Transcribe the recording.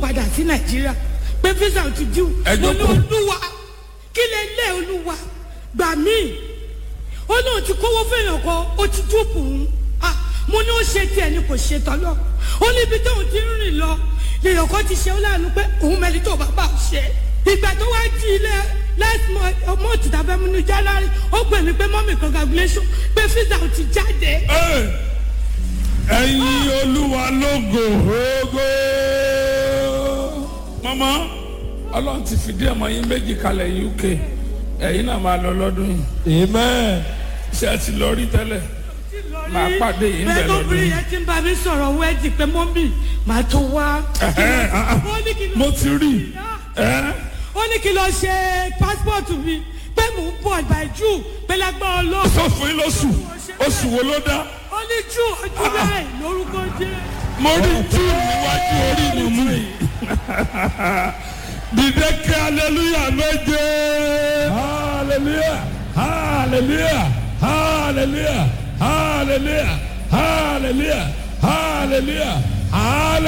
padà sí nàìjíríà pé visa ò ti dín Ẹ mo ní jókòó. olúwa kí lè lé olúwa gbà mí ó náà ti kówó fẹ́yàn kan ó ti dúpù ún ah mo ní ó ṣe tiẹ̀ ni kò ṣe tọ́lọ́ ó ní ibi tóun ti ń rìn lọ lèèyàn kan ti ṣe ó láàánú pé òun mẹ́rin tó bàbá ò ṣe ìgbà tó wá jí ilé last month ọmọ òtítà fẹ́ múnú january ó pè mí pé mọ́mì congratulation pé visa ò ti jáde Ẹ, ẹ̀yin olúwa lógo ògo. mọ́mọ́ ọlọ́run ti fìdí ọmọ yín méjì kalẹ̀ uk ẹ̀yin náà máa lọ lọ́dún yìí amen. ṣé ẹ ti lọ rí tẹ́lẹ̀ Màá pàdé yìí ń bẹ̀ bẹ́ẹ̀ lọ́dún. lóbìnrin yẹn ti ń bá mi sọ̀rọ̀ wẹ́ẹ̀dì pé mọ́mì màá tó wá. Ẹ̀hẹ́, ah, ah. ó ní kí n lọ mo ti rí ẹ ó ní kí n lọ ṣe pásítọ̀tù mi pé mò ń bọ̀ by june pé lágbára ọlọ́run. sọ fún yín lóṣù oṣù wo ló dá ó ní june ojú bẹ́ẹ̀ lórúkọ jẹ́. mo rí june níwájú orí mi mú yìí dìde kí hallelujah méje hallelujah hallelujah hallelujah hallelujah hallelujah hallelujah hallelujah.